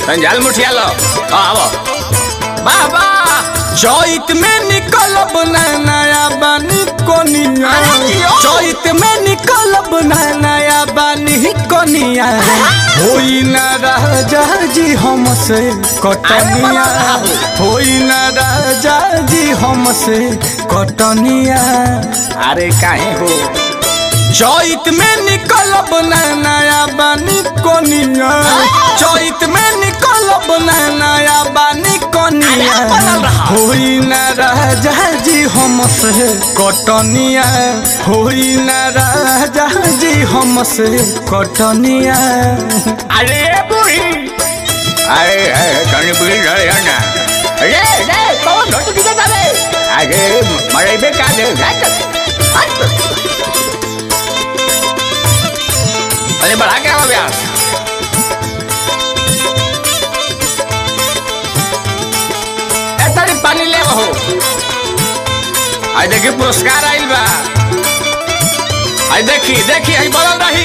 संजाल मुठिया लो आओ बाबा चैत में निकलब ना नया बानी कोनिया अरे जियो। चैत में निकलब ना नया बानी कोनिया होई ना राजा जी हमसे कटनिया होई ना राजा जी हमसे कटनिया अरे काहे हो चैत में निकलब ना नया बानी कोनिया चैत में निकलब ना नया बानी कोनिया अरे बनल रहा। होई ना राजा जी हमसे कटनिया होई ना राजा जी हमसे कटनिया अरे बुढ़ी अरे अरे कहीं बुढ़ी रहे ना अरे रे कौन घट किधर जावे अरे मरे बे का दे अरे बढ़ा क्या हो गया ए तारी पानी ले हो आई देखी पुरस्कार आइल बा आई देखी देखी आई बदल रही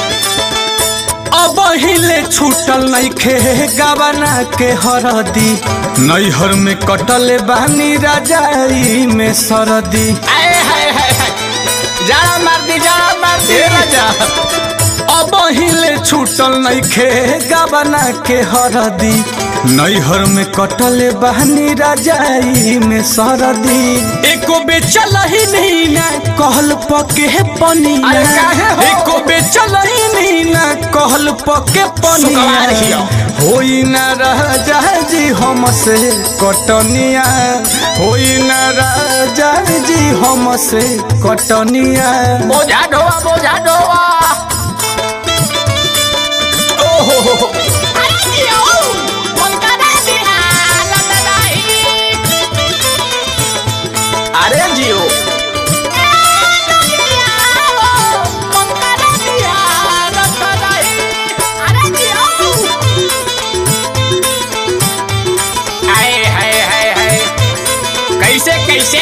अब हिले छूटल नहीं खे गवना के हरदी नैहर में कटल बानी राजाई में सरदी आए हाय हाय हाय जाड़ा मार दी जाड़ा मार दी राजा अब हिले छूटल नहीं खे गवना के हरदी नैहर में कटल बहनी राजाई में सरदी एको बेचल ही नहीं ना कहल पके पनिया अरे काहे हो? एको बेचल ही नहीं ना कहल पके सुकवार हियो। पनिया होई ना राजा जी हमसे कटनिया होई ना राजा जी हमसे कटनिया बोझा ढोआ बोझा ढोआ ओहो हो हो। अरे जियो आए हाय हाय हाय कैसे कैसे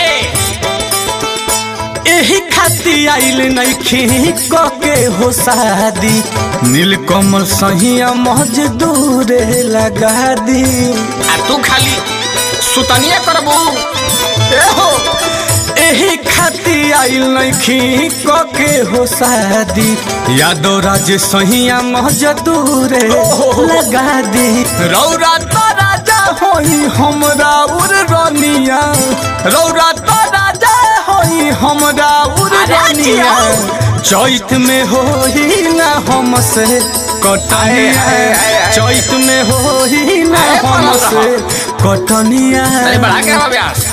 एही खाती आइल नइखी कके हो शादी नीलकमल सहिया मजदूरे लगा दी आ तू खाली सुतनिए करबू ए हो एही खाती आइल नइखी कके हो शादी यादव राज सहिया मजदूरे लगा दी रौरा तो राजा होई हमरा उर रनिया रौरा तो राजा होई हमरा उर अरे रनिया जिया। चैत में होई ना हमसे कटनिया आए, आए, आए। चैत में होई ना अरे बोलो हमसे कटनिया अरे बढ़ा के हो व्यास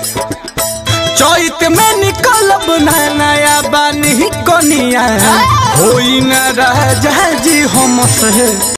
चैत में निकलब ना नया बानी कनिया होई ना राजा जी हमसे